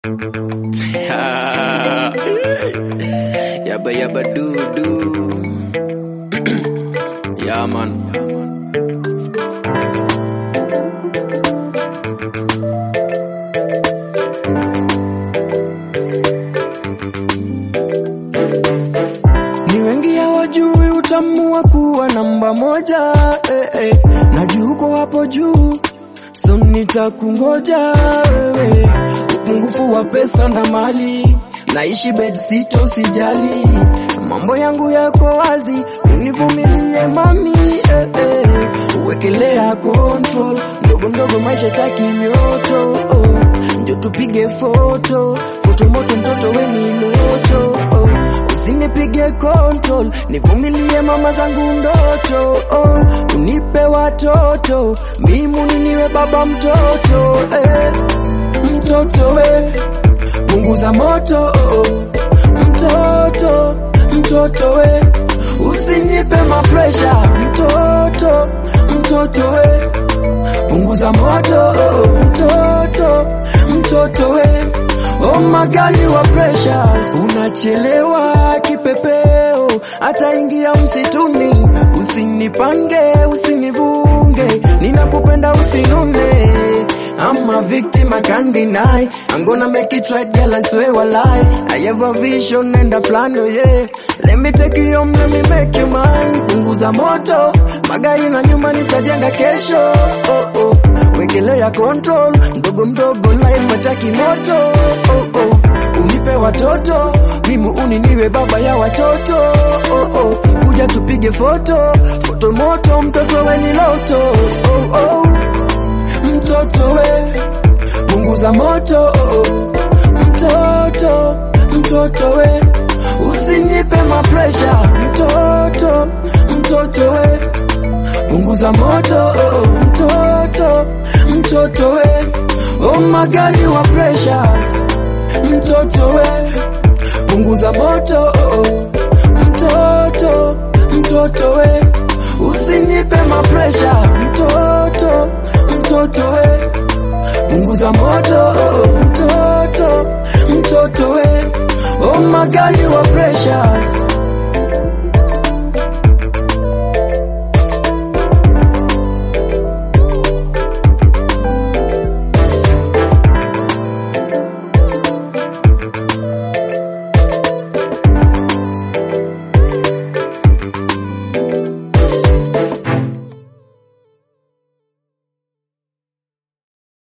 yabba yabba doo doo. yeah, man. Ni wengi hawajui utamu wa kuwa namba moja eh, eh. Na juu uko hapo juu, so nitakungoja wewe. Upungufu wa pesa na mali, naishi bed sito, sijali. Mambo yangu yako wazi, univumilie mami eh, eh. Uwekelea control, ndogo ndogo maisha taki mioto oh. Njo tupige foto, foto moto mtoto weni moto oh. Usinipige control, nivumilie mama zangu ndoto oh. Unipe watoto, mimi niwe baba mtoto eh. Mtoto we, punguza moto oh. Mtoto, mtoto we, usinipe mapresha mtoto, mtoto we punguza moto oh, mtoto mtoto we oh magali wa pressures unachelewa kipepeo ataingia msituni usinipange usinivunge ninakupenda usinune I'm a victim, I can't deny. I'm gonna make it right, girl, I swear I lie. I have a vision and a plan, oh yeah. Let me take you home, let me make you mine. Punguza moto, magari na nyuma nitajenga kesho. Oh, oh. Wekelea control, mdogo mdogo life ataki moto. Oh, oh. Unipe watoto, mimi uni niwe baba ya watoto. Oh, oh. Kuja tupige foto, foto moto, mtoto weni loto. Oh, oh mtoto we, punguza moto oh, oh. mtoto mtoto we, usinipe mapresha mtoto mtoto we, punguza moto oh, oh. mtoto mtoto we, oh magali wa pressures mtoto we, punguza moto oh, oh. mtoto mtoto we, usinipe mapresha mtoto mtoto we, punguza moto oh, mtoto mtoto we, oh magali wa pressures